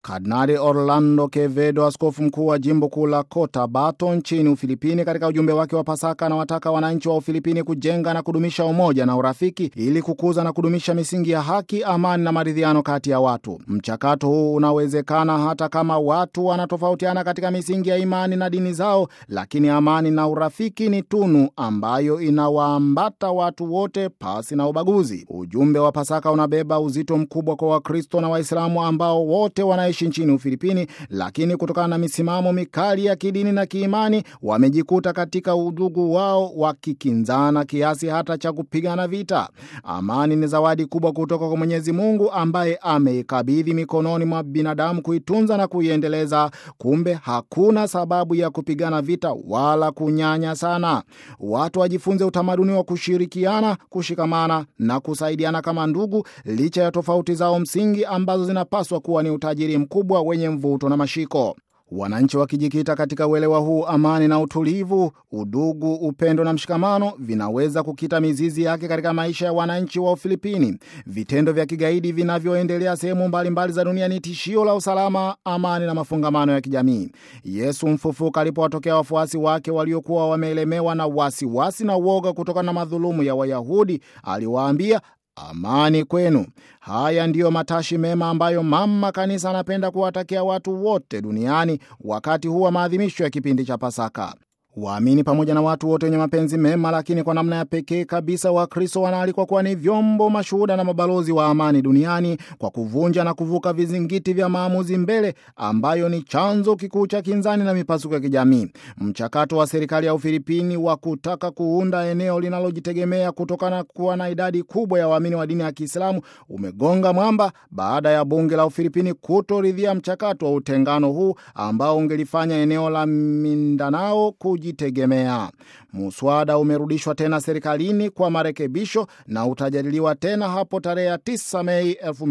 Kardinali Orlando Quevedo, askofu mkuu wa jimbo kuu la Cotabato nchini Ufilipini, katika ujumbe wake wa Pasaka anawataka wananchi wa Ufilipini kujenga na kudumisha umoja na urafiki ili kukuza na kudumisha misingi ya haki, amani na maridhiano kati ya watu. Mchakato huu unawezekana hata kama watu wanatofautiana katika misingi ya imani na dini zao, lakini amani na urafiki ni tunu ambayo inawaambata watu wote pasi na ubaguzi. Ujumbe wa Pasaka unabeba uzito mkubwa kwa Wakristo na Waislamu ambao wote wanaishi nchini Ufilipini, lakini kutokana na misimamo mikali ya kidini na kiimani wamejikuta katika udugu wao wakikinzana kiasi hata cha kupigana vita. Amani ni zawadi kubwa kutoka kwa Mwenyezi Mungu ambaye ameikabidhi mikononi mwa binadamu kuitunza na kuiendeleza. Kumbe hakuna sababu ya kupigana vita wala kunyanya sana. Watu wajifunze utamaduni wa kushirikiana, kushikamana na kusaidiana kama ndugu, licha ya tofauti zao msingi ambazo zinapaswa kuwa ni utajiri mkubwa wenye mvuto na mashiko. Wananchi wakijikita katika uelewa huu, amani na utulivu, udugu, upendo na mshikamano vinaweza kukita mizizi yake katika maisha ya wananchi wa Ufilipini. Vitendo vya kigaidi vinavyoendelea sehemu mbalimbali za dunia ni tishio la usalama, amani na mafungamano ya kijamii. Yesu mfufuka alipowatokea wafuasi wake waliokuwa wameelemewa na wasiwasi wasi na uoga kutokana na madhulumu ya Wayahudi, aliwaambia Amani kwenu. Haya ndiyo matashi mema ambayo mama kanisa anapenda kuwatakia watu wote duniani wakati huu wa maadhimisho ya kipindi cha Pasaka. Waamini pamoja na watu wote wenye mapenzi mema, lakini kwa namna ya pekee kabisa Wakristo wanaalikwa kuwa ni vyombo, mashuhuda na mabalozi wa amani duniani kwa kuvunja na kuvuka vizingiti vya maamuzi mbele, ambayo ni chanzo kikuu cha kinzani na mipasuko ya kijamii. Mchakato wa serikali ya Ufilipini wa kutaka kuunda eneo linalojitegemea kutokana na kuwa na idadi kubwa ya waamini wa dini ya Kiislamu umegonga mwamba baada ya bunge la Ufilipini kutoridhia mchakato wa utengano huu ambao ungelifanya eneo la Mindanao jitegemea. Muswada umerudishwa tena serikalini kwa marekebisho na utajadiliwa tena hapo tarehe ya 9 Mei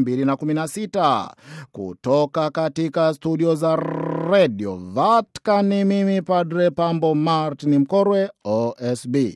2016. Kutoka katika studio za Radio Vatican, mimi Padre Pambo Martin Mkorwe, OSB.